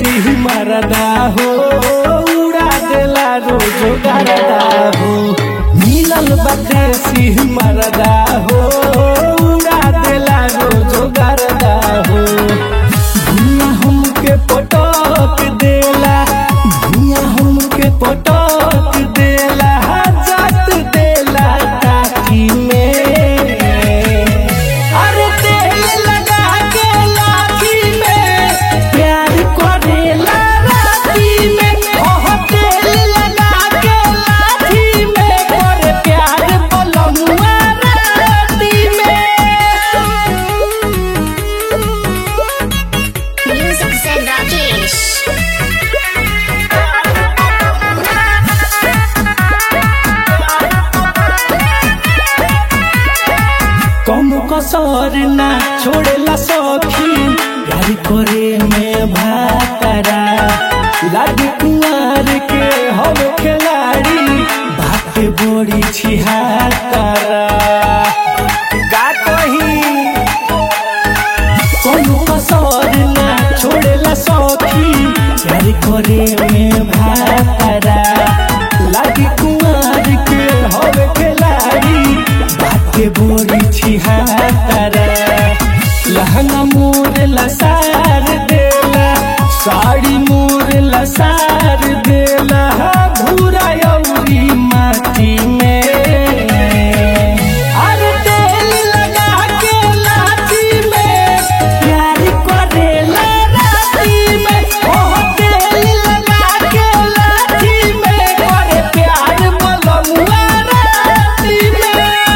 परदेसी मरदा हो उड़ा देला रोजो गरदा हो मिलल बदेसी मरदा हो उड़ा देला रोजो गरदा हो भुइया हमके पटक देला भुइया हमके पटक देला जात देला काठी में अरे तेल लगा के लाठी में प्यार करेला राती में ओह तेल लगा के लाठी में करे प्यार बोलमुआ राती में Music said Rakesh. कम कसर ना छोड़ेला सखी गाड़ी करे में भातरा लागी कुंवर के हम खिलाड़ी बाटे बड़ी छिहातरा का कही कोनो कसर ना छोड़ेला सखी गाड़ी करे में भातरा लागी कुंवर के हम खिलाड़ी बाटे बड़ी छिहातरा लहंगा मोर लसार देला साड़ी मोर लसार देला धूरा अउरी माटी में अरे तेल लगा के लाठी में प्यार करेला राती में ओह तेल लगा के लाठी में करे प्यार बोलमुआ राती में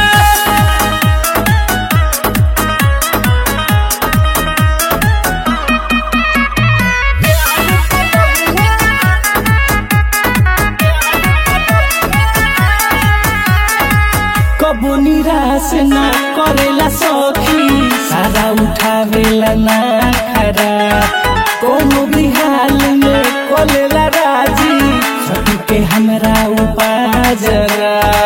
कबो निराश ना करेला सखी सारा उठावेला ना खरा कोनो भी हाल में कलेला राजी सखी के हमरा उपाजरा